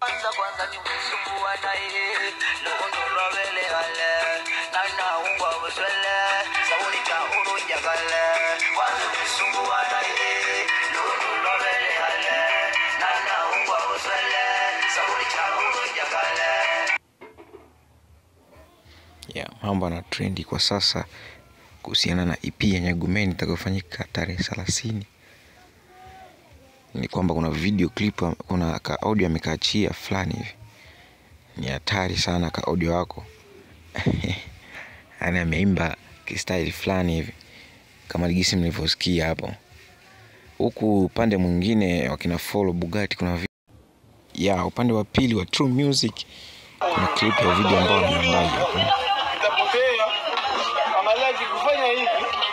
kwanza kwanza ni msumbua na yeye lundo lwabele ale na naungwa buswele sauli cha urunja kale kwanza msumbua na yeye lundo lwabele ale na naungwa buswele sauli cha urunja kale yeah, mambo na trendi kwa sasa kuhusiana na EP ya Nyagumeni itakayofanyika tarehe thelathini ni kwamba kuna video clip, kuna ka audio amekaachia fulani hivi, ni hatari sana ka audio wako yani ameimba kistyle fulani hivi kama ligisi mlivyosikia hapo. Huku upande mwingine wakina Follow Bugatti kuna vi- ya upande wa pili wa True Music kuna clip ya video ambayo wameandaa hapo. itapotea angalia kufanya hivi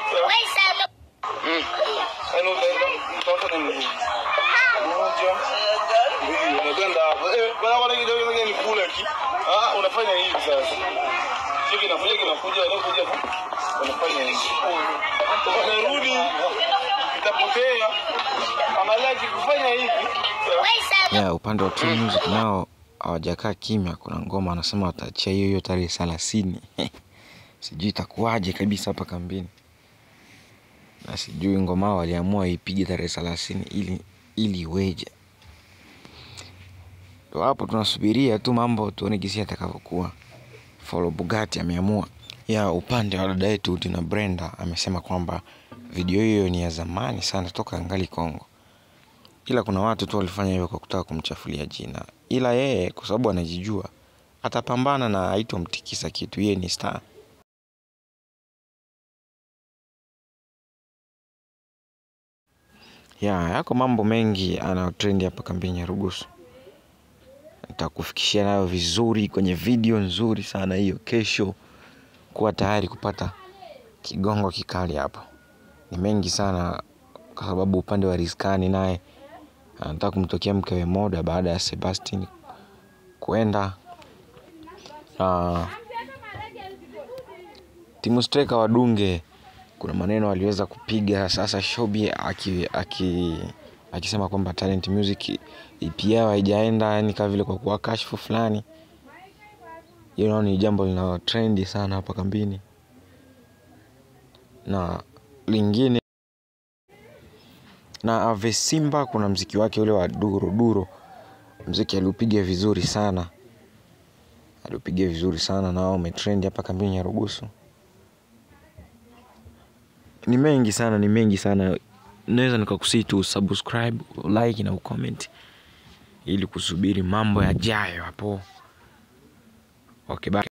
yaani utaenda utaota na mguu moja mbili unakwenda hapo eh bwana bwana kidogo ngoja nikule ki ah unafanya hivi sasa sio kinakuja kinakuja anakuja unafanya hivi unarudi itapotea angalia kufanya hivi ya upande wa True Music nao hawajakaa kimya. Kuna ngoma wanasema wataachia hiyo hiyo tarehe thelathini. sijui itakuwaje kabisa hapa kambini, na sijui ngoma hao waliamua ipige tarehe thelathini ili ili iweje. Ndo hapo tunasubiria tu mambo tuone gisi atakavyokuwa. Follow Bugatti ameamua. Ya upande wa dada yetu Tina Brenda amesema kwamba video hiyo ni ya zamani sana toka angali Kongo ila kuna watu tu walifanya hivyo kwa kutaka kumchafulia jina, ila yeye kwa sababu anajijua atapambana na haitomtikisa kitu. Yeye ni star. Ya yako mambo mengi anayotrend hapa kambini ya Rugusu, nitakufikishia nayo vizuri kwenye video nzuri sana hiyo. Kesho kuwa tayari kupata kigongo kikali hapo. Ni mengi sana, kwa sababu upande wa Rizkani naye anataka kumtokea mkewe Moda baada ya Sebastian kwenda na timu striker wa Dunge. Kuna maneno aliweza kupiga sasa, Shobi aki, aki, akisema kwamba Talent Music EP yao haijaenda, yani kama vile kwa kuwa kashfu fulani. Hiyo nao ni jambo linalo trendi sana hapa kambini, na lingine na Ave Simba kuna mziki wake ule wa duro duro, mziki aliupiga vizuri sana, aliupiga vizuri sana nao umetrendi hapa kambini ya Rugusu. Ni mengi sana, ni mengi sana. Naweza nikakusii tu subscribe, like na ucomment ili kusubiri mambo yajayo hapo. Okay, bye.